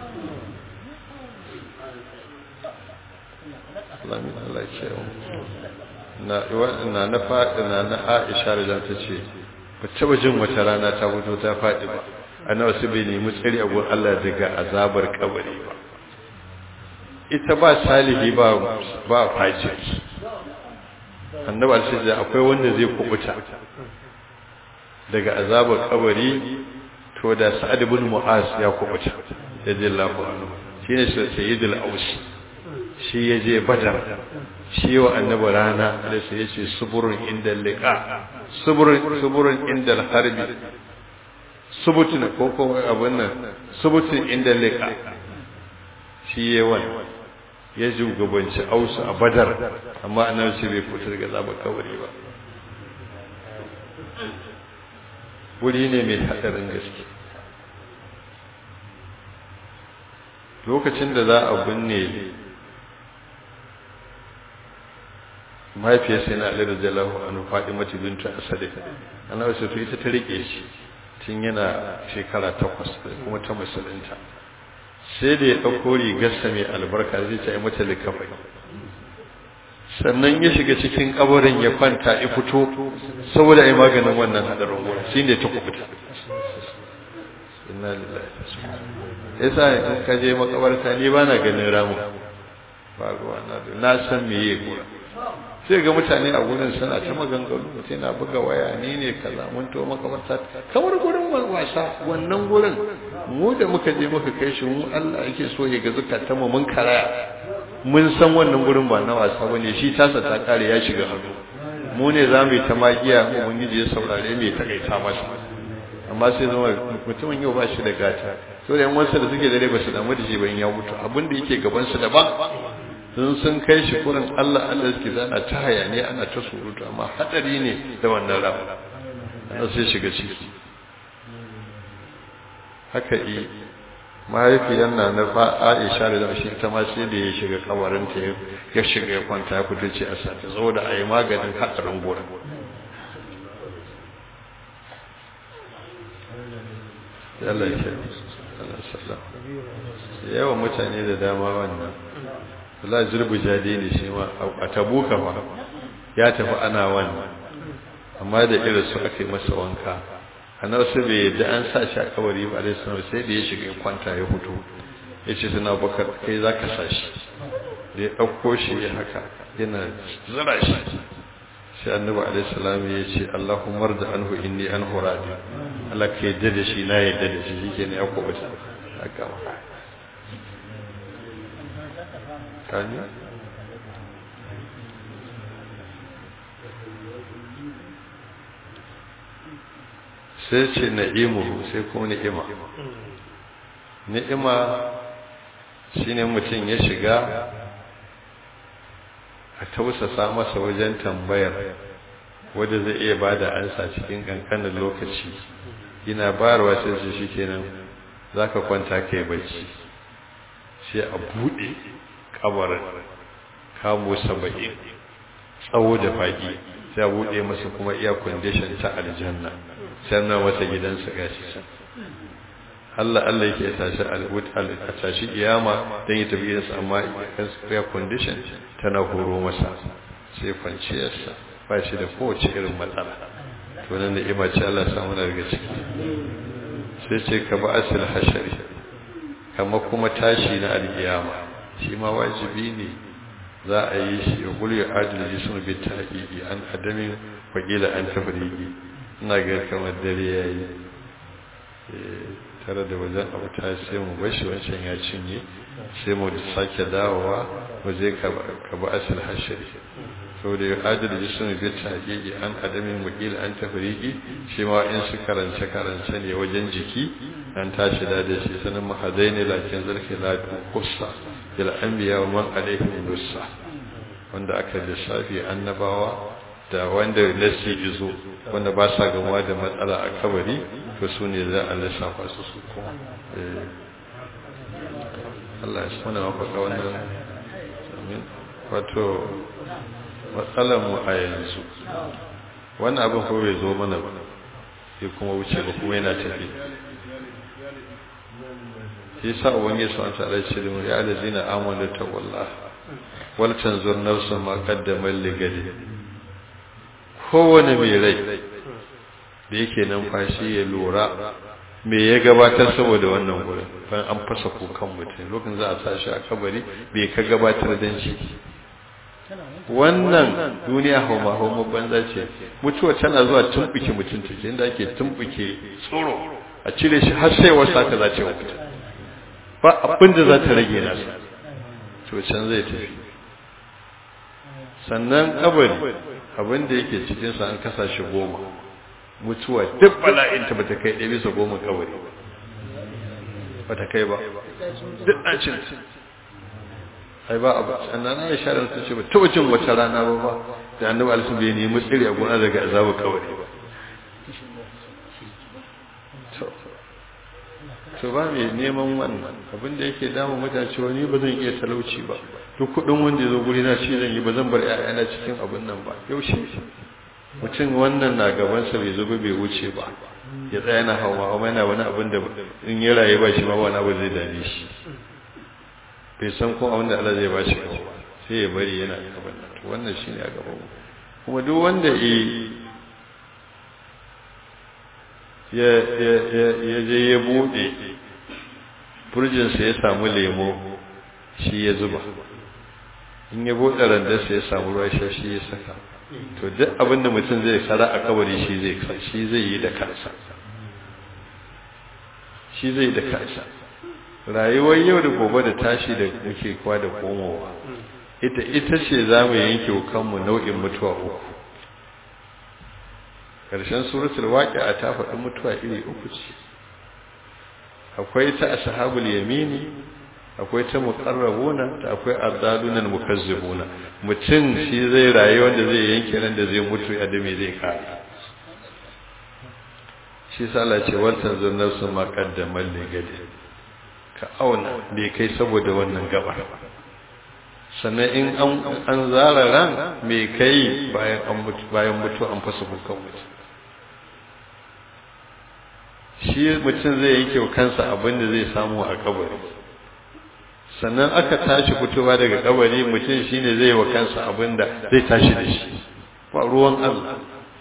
Allah min Allah ya ce na na na faɗi na na Aisha da ta ce ba taba jin wata rana ta fito ta faɗi ba annabi su bai nemi tsari a gurin Allah daga azabar kabari ba ita ba salihi ba ba fajiri annabi alaihi akwai wanda zai kubuta daga azabar kabari to da Sa'ad ibn Mu'az ya kubuta radiyallahu anhu shine sayyidul aus shi yaje badar shi wa annabi rana da sai yace suburun inda liqa suburun suburun inda harbi subutun ko ko abun nan subutun inda liqa shi yawan ya shugabanci ausu a badar amma annabi shi bai fita daga zaba kawari ba wuri ne mai hadarin gaske lokacin da za a binne mahaifiyar sai na alir jalahu anu faɗi mata bintu asadi ana wasu to ita ta rike shi tun yana shekara takwas kuma ta musulunta sai da ya ɗauko rigarsa mai albarka zai ta yi mata likafai sannan ya shiga cikin kabarin ya kwanta ya fito saboda a yi maganin wannan haɗarin gona shi ne ta kubuta inna lillahi yasa in ka je makabarta ni ba na ganin ramu ba ruwa na san me yi gura sai ga mutane a gurin suna ta maganganu mutum na buga waya ni ne kaza mun to makabarta kamar gurin wasa wannan gurin mu da muka je muka kai shi mu Allah yake so ya ga zakata mu mun karaya mun san wannan gurin ba na wasa bane shi tasa ta kare ya shiga hannu mu ne za mu yi ta magiya ubangiji ya saurare mai takaita masa amma sai zama mutumin yau ba shi da gata so da yan wasu da suke dare ba su damu da shi ba in ya mutu abin da yake gaban su daban sun sun kai shi kurin Allah Allah suke zana ta hayane ana ta surutu amma hadari ne da wannan ramu ana sai shiga ciki haka yi mahaifiyar na na fa Aisha da shi ta ma sai da ya shiga kawarinta ya shiga ya kwanta ya fito ce a sata saboda a yi maganin hadarin gora Allah ya Allah sallam yawan mutane da dama wannan Allah zurbu jadi ne shi ma a tabuka fa ya tafi ana wannan amma da irin su aka yi masa wanka anar su bai yadda an sa shi a kabari ba alaihi salam sai da ya shiga kwanta ya fito ya ce suna bakar kai za ka sa shi da ya ɗauko shi ya haka yana zira shi sai annabi alaihi salam ya ce Allahumma da anhu inni anhu radi Allah ka yadda da shi na yadda da shi shike ne ya kubuta haka ma kani sai ce na'imuhu sai kuma ni'ima ni'ima shine mutum ya shiga a tausasa masa wajen tambayar wadda zai iya ba da ansa cikin kankanin lokaci yana bayarwa sai su shi kenan za ka kwanta kai bacci sai a buɗe kabarin kamo saba'in tsawo da faɗi sai a buɗe masa kuma iya kwandishin ta aljanna sannan wata gidansa gashi can Allah Allah yake tashi a tashi iyama don yi tafi gidansa amma air condition tana horo masa sai kwanciyarsa ba shi da kowace irin matsala to nan da ima ce Allah samu daga ciki sai ce ka ba asil hashari kama kuma tashi na alkiyama shi ma wajibi ne za a yi shi ya gulu ya adil jismu bi taqiqi an adamin wakila an tafriqi ina ga kamar dare yayi tare da wajen abu ta sai mu bashi wancan ya cinye sai mu sake dawowa waje ka ba asil hashari saboda ya adil jismu bi taqiqi an adamin wakila an tafriqi shi ma in su karance karance ne wajen jiki an tashi da da shi sanin mahadaini lakin zarki la kussa ila anbiya wa man alaihim dussa wanda aka lissafi annabawa da wanda nasi izo wanda ba sa gamuwa da matsala a kabari to su ne za a lissafa su su kuma Allah ya suna mafaka wannan wato matsalar mu a yanzu wannan abin ko bai zo mana ba sai kuma wuce ba kuma yana tafi shi sa ubangiji subhanahu wa ta'ala ce da mu ya allazina amanu taqullah wal tanzur nafsun ma qaddamat ligadi kowane mai rai da yake numfashi ya lura me ya gabatar saboda wannan gurin ban an fasa kukan mutum lokacin za a tashi a kabari me ka gabatar dan shi wannan duniya hauma hauma banza ce mutuwa tana zuwa tumbuke mutum take inda ake tumbuke tsoro a cire shi har sai wasa ka za ce wa mutum ba abin da za ta rage nasa to can zai tafi sannan kabari abin da yake cikinsa an kasa shi goma mutuwa duk bala'inta ba ta kai ɗaya bisa goma kabari ba ta kai ba duk an cin ai ba abu sannan na ya share su ce ba ta wajen wata rana ba ba da annabi alisu bai nemi tsiri a gona daga azabu kabari ba to ba mai neman wannan abin da yake damu mutane cewa ni ba zan iya talauci ba duk kudin wanda ya zo guri na shi zan yi ba zan bar ƴaƴana cikin abin nan ba yaushe mutum wannan na gabansa bai zo ba bai wuce ba ya tsaya na hawa hawa yana wani abin da in ya raye ba shi ma wani abu zai dame shi bai san ko abin da Allah zai ba shi ba sai ya bari yana gaban nan to wannan shine a gaban mu kuma duk wanda ya ya je ya bude furjinsa ya samu lemo shi ya zuba in ya bude randarsa ya samu ruwa shi ya saka to duk abin da mutum zai kara a kabari shi zai shi zai yi da kansa shi zai da kansa rayuwar yau da gobe da tashi da muke kwa da komowa ita ita ce za mu yanke kanmu nau'in mutuwa uku ƙarshen suratul waqi'a ta faɗi mutuwa iri uku ce akwai ta ashabul yamini akwai ta muqarrabuna ta akwai ardalunal mukazzibuna mutum shi zai rayu wanda zai yanke nan da zai mutu a da me zai kare shi sa Allah ce wal tanzur nafsu ma qaddamal li gadi ka auna bai kai saboda wannan gabar sannan in an an zara ran me kai bayan an mutu bayan mutu an fasa bukan mutu shi mutum zai yanke kansa abin da zai samu a kabari sannan aka tashi fitowa daga kabari mutum shine zai wa kansa abinda zai tashi da shi ba ruwan Allah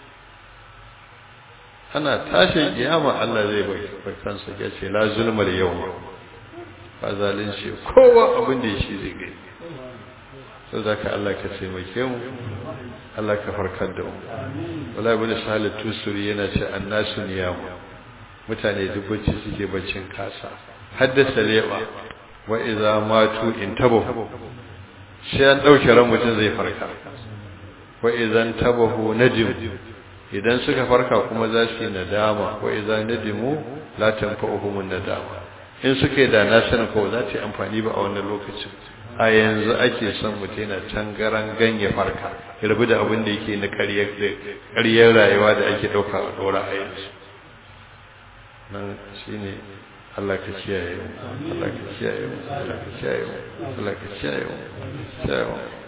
ana tashin kiyama Allah zai bai kansa ya ce la zulmal yawma ba zalunci kowa abin da shi zai gani sai zaka Allah ka taimake mu Allah ka farkar da mu wala ibn salih tusuri yana ce annasu niyamu mutane dubbaci suke baccin kasa haddasa leba wa iza matu intabahu sai an dauke ran mutum zai farka wa idan tabahu nadim idan suka farka kuma za su yi nadama wa iza nadimu la tanfa'uhum nadama in suka yi da na sanin ko za ta yi amfani ba a wannan lokacin a yanzu ake son mutum yana tangaran ganye farka ya rabu da abin da yake na ƙaryar rayuwa da ake ɗauka a ɗora a yanzu nan shine Allah ka kiyaye mu Allah ka kiyaye mu Allah ka kiyaye mu Allah ka kiyaye mu